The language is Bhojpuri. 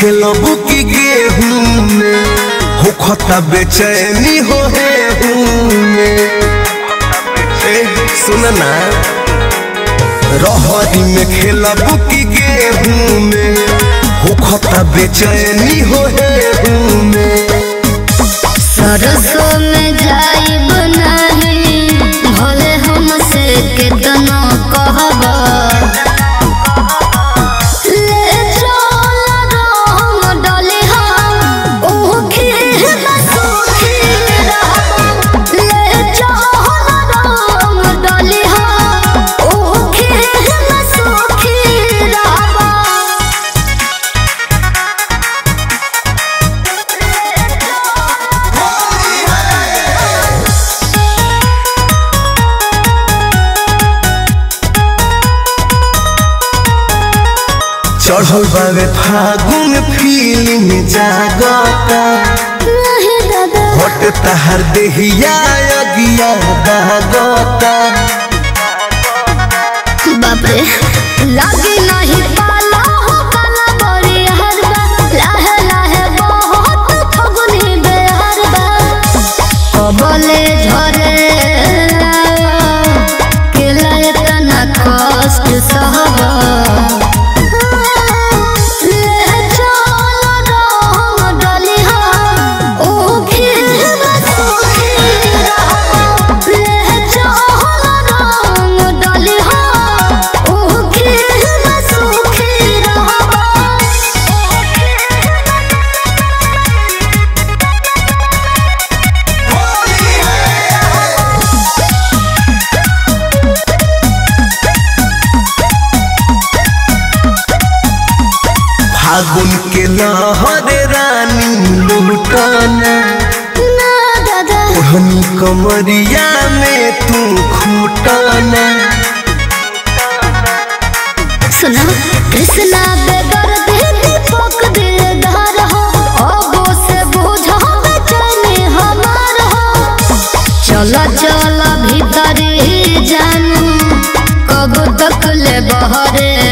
खेलबू की गेहूं में हो खता बेचैनी हो हे में ए सुन ना रहरी में खेलबू की गेहूं में हो खता बेचैनी हो हे में सरसों में जाइब नहीं भले हमसे केतनो कहब ले चल रंग डलिहा ऊखी में सूखी रहब ले चल रंग डलिहा ऊखी में सूखी रहब चढ़ल बावे फागुन फीलिंग जागता नहीं दादा हट तहर देहिया अगिया दागता बाप रे लागे नहीं पाला हो काला बड़ी हरबा लाहे लाहे बहुत फगुनी बेहरबा कबले झरे केला इतना कष्ट सहबा ले चल रंग डलिहा ऊखी में सूखी रहब ले चल रंग डलिहा ऊखी में सूखी रहब फागुन के लहर रानी लुटाना ना दादा ओढ़नी कमरिया में तू खूटाना सुना कृष्णा बेगर देती पक दिलदार हो अबो से बुझो बेचैनी हमार हो चल चल भीतर ही जानू कब तक ले बहरे